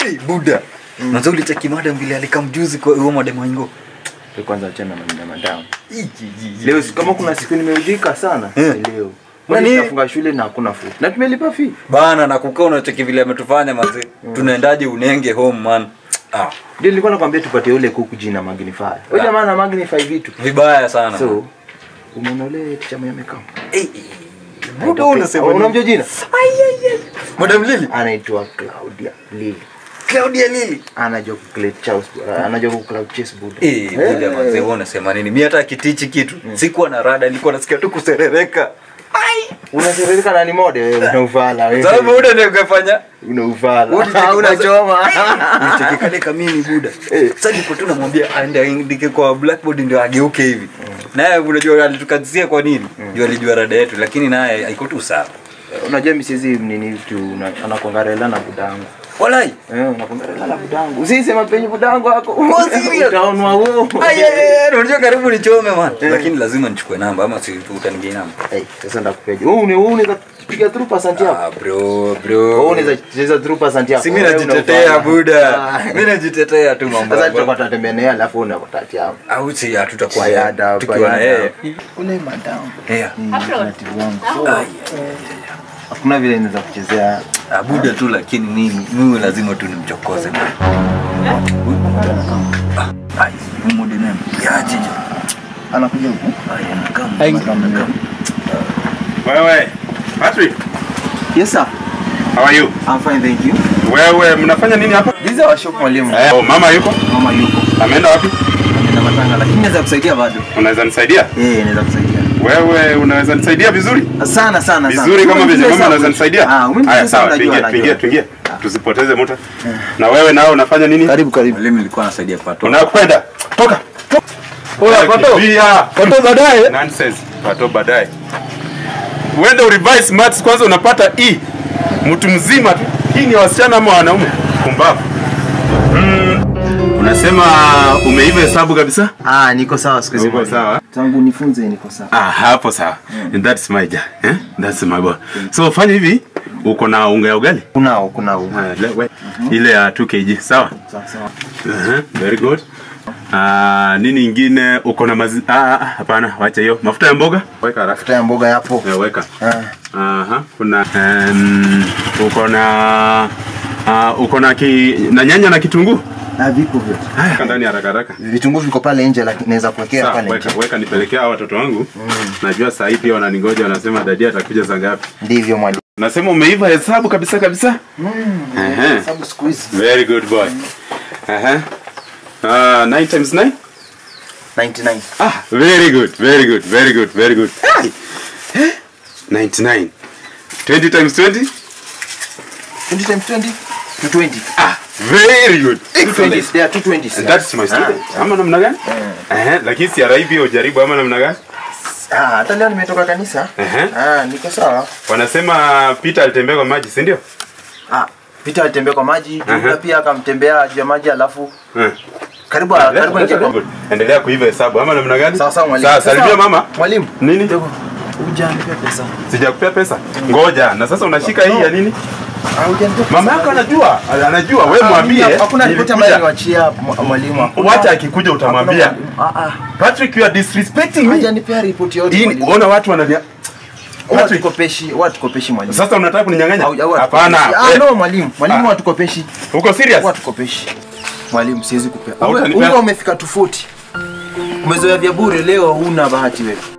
hey, buda Mwanzo ulicheki madam vile alikamjuzi kwa huo madam wango. kwanza achana na maneno madamu leo si- kama kuna siku nimeudhika sana Eh. ni leo Nani? Kwani tunafunga shule na hakuna food na tumelipa fee Bana na kukaa unacheki vile ametufanya manze. Tunaendaje unenge home man. Ah, ndio nilikuwa nakwambia tupatie ule kuku jina magnify wewe jamaa na magnify vitu vibaya sana. so umeona ule ticha mwenye amekaa Eh, eh, buda unasema nini? unamjua jina Madam Lily. anaitwa Claudia Lily Claudia Lily. anajua kucloud chase anajua kucloud chase buda Eh, buda manze wewe unasema nini? Mimi hata kitichi kitu. Sikuwa na rada, nilikuwa nasikia tu kuserereka. unaserereka nani mode wewe una uvala Sababu wewe buda ndio ukafanya una uvala Ulicheki unachoma Nicheki kale kamini buda. Sasa ndipo tu namwambia aende aandike kwa blackboard ndio ageuke hivi. Naye unajua alitukazia kwa nini? Ndio alijua rada yetu lakini naye haiko tu sawa. unajua mimi siwezi nini tu una- anakuangarela na budangu Walai. eh unakuangarela na budangu usisema penye budangu wako Oh, serious? utaonwa huo Ay, ay, ay, unajua karibu nichome man. Lakini lazima nichukue namba ama si utanigia namba. Eh, sasa ndakupeje wewe une- wewe unaweza piga through percent yako Ah bro, wewe bro. unaweza cheza through percent yako Si mimi Wewe najitetea unaufanya. buda. Ah. Mimi najitetea tu mambo. sasa yangu. tutakuwa tunatembea naye alafu unakutati hapo Au si hatutakuwa Bayada, tukiwa na bayada. yeye. ule madam Yeah. taratibu wangu hakuna vile naweza kuchezea Ah, buda tu lakini mimi mimi lazima tu nimchokoze. Ah, ai, humo dinemo. Ya jiji. anakuja huku Ai, anakaa. Wewe, Patrick, yes sir how are you? i'm fine thank you Wewe mnafanya nini hapa? this is our shop mwalimu Eh, oh, mama yuko? mama yuko Ameenda wapi? ameenda matanga lakini naweza kusaidia bado Unaweza nisaidia? eh naweza kusaidia Wewe unaweza nisaidia vizuri? sana sana sana Vizuri kama vile mama unaweza nisaidia? ah umenifunza Haya, sawa, unajua, tuingie, unajua. tuingie, tuingie. Tusipoteze muda. Na wewe nao unafanya nini? karibu karibu Mwalimu nilikuwa nasaidia pato. Unakwenda? Toka. Oya, pato. Kimbia. Pato baadaye. Nonsense. Pato baadaye. Uende urevise maths kwanza unapata E. Mtu mzima tu. Hii ni ya wasichana ama wanaume? Pumbavu. Mm. Unasema umeiva hesabu kabisa? ah niko sawa siku hizi Uko sawa? tangu nifunze niko sawa Ah, hapo sawa. And that's my ja. Eh? That's my boy. So fanya hivi, uko na unga ya ugali? kunao kunao Ah, le- we- Ile ya 2 kg, sawa? sawa sawa Uh-huh. Very good. Ah, nini ingine uko na mazi ah, ah, hapana, wacha hiyo. Mafuta ya mboga? Weka haraka. futa ya mboga yapo Eh, weka. ah Aha, kuna um, uko na uh, uko na ki, na nyanya na kitunguu? ah viko vyote Haya, ndani haraka haraka. vitunguu viko pale nje lakini naweza kuwekea Sawa, pale weka, nje weka nipelekea hawa watoto wangu. Najua saa hii pia wananingoja wanasema dadi atakuja saa ngapi. ndivyo mwalimu Nasema umeiva hesabu kabisa kabisa. Ehe. sababu siku hizi Very good boy. Ehe. Uh, 9 times 9? 99 Ah, very good, very good, very good, very good. Hey. Eh? 99. 20 times 20? 20 times 20 220 Ah, very good. 220 there are 220 That's my student. Ama namna gani? Eh, lakini si araibi hiyo ujaribu ama namna gani? ah hata leo nimetoka kanisa Ehe. ah niko sawa Wanasema Peter alitembea kwa maji, si ndio? ah Peter alitembea kwa maji Aha. Juda pia akamtembea juu ya maji alafu Eh. karibu karibu ingia kwa Good. Endelea kuiva hesabu ama namna gani? sawa sawa mwalimu Sawa, salimia mama. mwalimu Nini? Dogo, hujanipea pesa Sijakupea pesa. Ngoja. Na sasa unashika hii ya nini? ah hujanipea pesa Mama yako anajua. Anajua. Wewe Ah, mwambie. mimi hakuna ripoti ambayo nilikuja. niwachia mwa- mwalimu hakuna- Wacha akikuja utamwambia. hakuna mwalimu. ah Patrick, you are disrespecting ah me. hajanipea ripoti yote Hii mwalimu. ona watu wanania Huwa Patrick. tukopeshi huwa tukopeshi mwalimu Sasa unataka kuninyang'anya? Au- au- Hapana. ah Eh, no mwalimu mwalimu Ah. huwa tukopeshi Uko serious? huwa tukopeshi mwalimu siwezi kupea Hautanipea? unga umefika tofauti umezoea vya bure leo huna bahati wewe